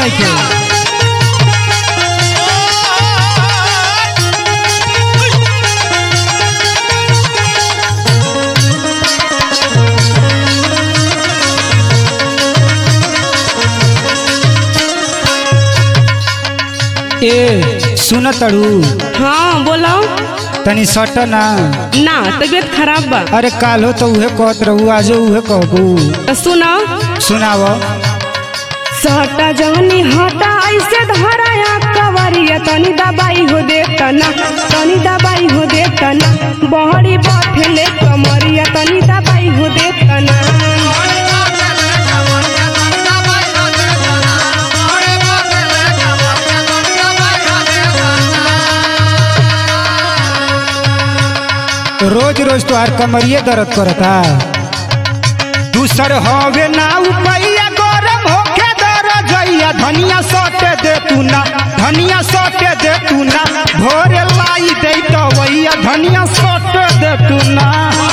नहीं खे ए सुन तड़ू हाँ बोलो तनी सट ना ना तबीयत खराब बा अरे काल हो तो उहे कहत रहू आजो उहे कहबू तो सुनो सुनाव सटा जवनी हटा ऐसे धराया कवरिया तनी दबाई हो दे तना तनी दबाई हो दे तना बहरी बथेले कमरिया तनी दबाई हो दे तना रोज रोज तोहार कमरिए दर्द करता दूसर हवे ना उपैया गरम होके दर जइया धनिया सटे दे तू ना धनिया सटे दे तू ना भोरे लाई दे तो वैया धनिया सटे दे तू ना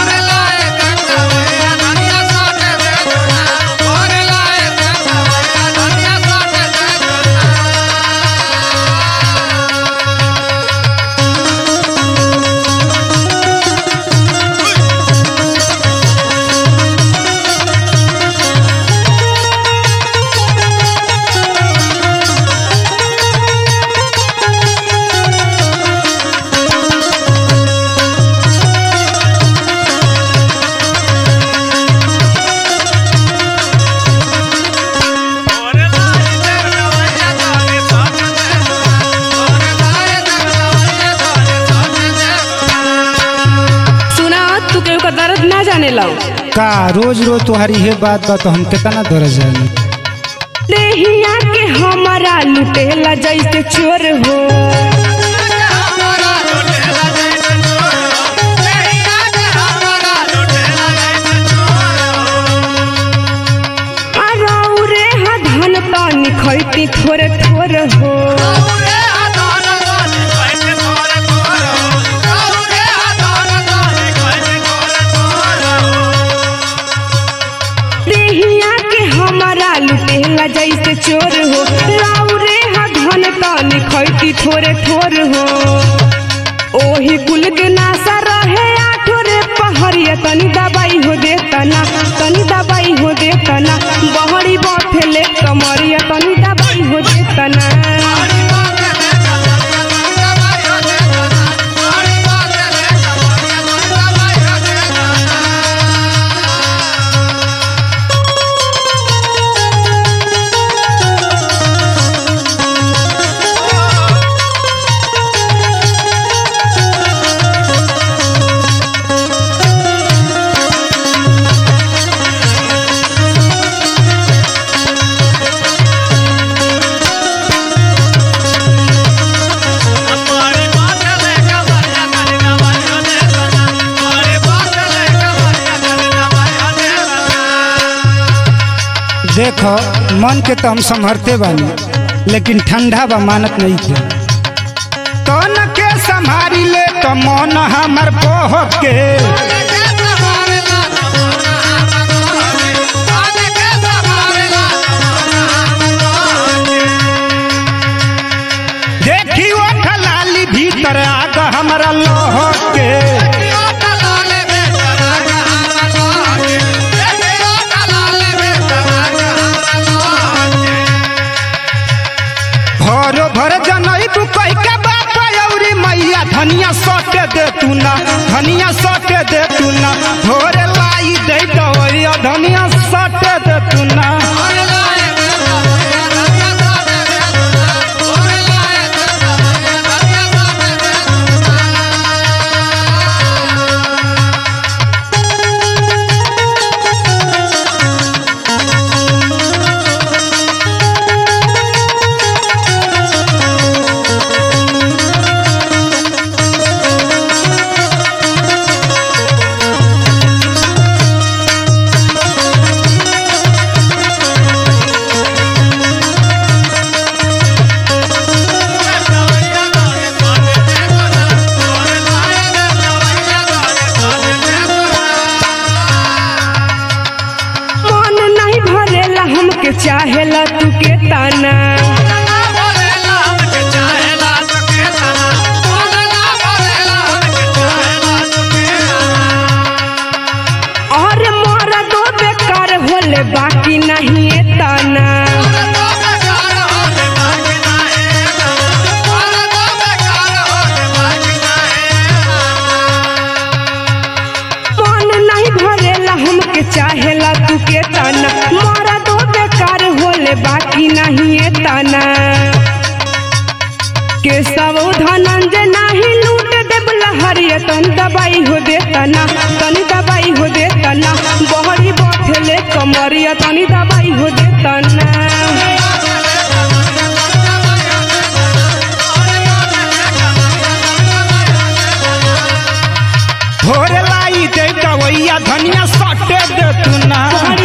सुना तू केहू का दर्द ना जाने लो का रोज रोज तुम्हारी ये बात बा तो हम कितना दर्द जानी देहिया के हमारा लुटेला जैसे चोर हो अरौरे हा धन तनी खैती थोड़े थोड़े हो देहिया के हमारा लुटेला जैसे चोर हो रौरे हा धन तनी खैती थोड़े थोड़े हो ओही कुल के नासा रहे आठो रे पहरिया तनी दबाई हो दे तना तनी दबाई हो दे तना बहरी बथेले कमरिया तनी दबाई हो दे तना देखो मन के तो हम संभरते बानी लेकिन ठंडा बा मानत नहीं थे तन के संभारी ले तो मन हमर बह के देखी वो खलाली भीतर आग हमरा लह के भरो भर जनई तू कह के बाप औरी मैया धनिया सटे दे तू ना धनिया सटे दे तू ना भोरे लाई दे दवैया धनिया सटे दे तू ना मन नहीं भरेला हमके चाहेला तू के ताना वाला हमके चाहेला तू के ताना मारा दो बेकार होले बाकी नहीं ये ताना के सब धनंजय नाही लूट देब लहरिया तन दबाई हो देतना तनी दबाई हो देतना बहरी बथले कमरिया तनी दबाई हो देतना भोरे लाई दे दवैया धनिया सटे दे तू ना बहरी